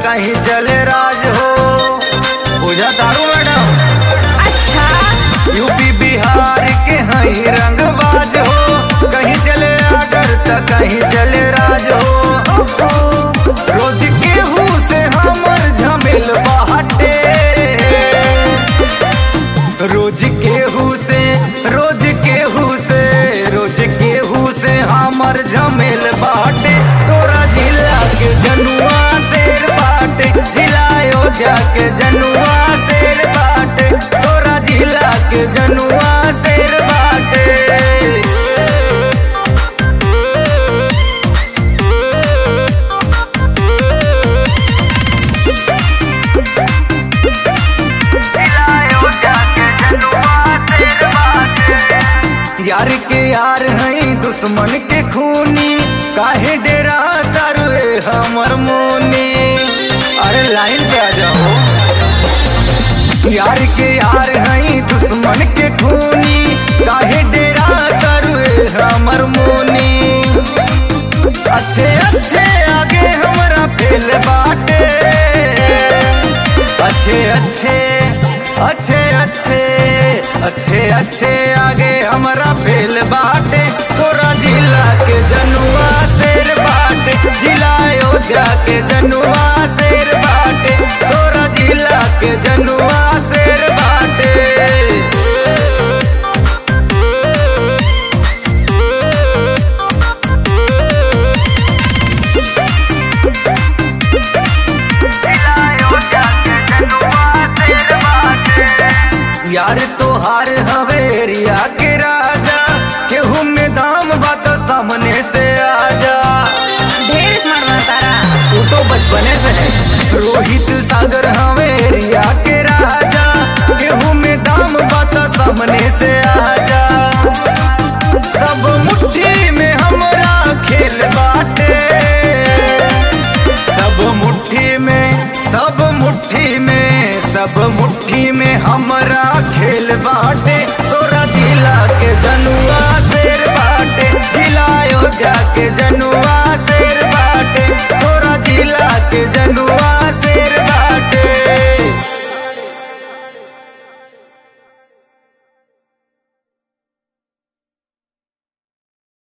कहीं चले राज हो बुझा तारू मैडम अच्छा यूपी बिहार के हई रंगबाज हो कहीं चले आडर त कहीं चले राज हो रोज केहू से हमर झमेल बाटे रोज केहू से रोज केहू से रोज केहू से हमर झमेल बाटे तोरा जिला के जनुआ शेर बाटे जिला अयोध्या के जनुआ शेर बाटे तोरा जिला के जनुआ शेर बाटे यार के यार हई दुश्मन के खूनी काहे डेरा तारुए हमर मोनी अरे लाइन पे आ जाओ यार के यार हई दुश्मन के खूनी काहे डेरा तारुए हमर मोनी अच्छे अच्छे आगे हमरा फेल बाटे अच्छे अच्छे अच्छे अच्छे अच्छे अच्छे आगे हमरा फेल बाटे तोरा जिला के जनुआ शेर बाटे जिला अयोध्या के जनुआ शेर बाटे तोरा जिला के जनुआ शेर बाटे यार तोहार हवेरिया के राजा केहू में दाम बात सामने से आजा ढेर स्मार्ट बना तारा तू तो बचपने से है रोहित सागर हवेरिया के राजा केहू में दाम बात सामने से आजा सब मुट्ठी में हमरा खेल बाटे सब मुट्ठी में सब मुट्ठी में सब मुट्ठी में हमरा खेल बाटे तोरा जिला के जनुआ शेर बाटे जिला अयोध्या के जनुआ शेर बाटे तोरा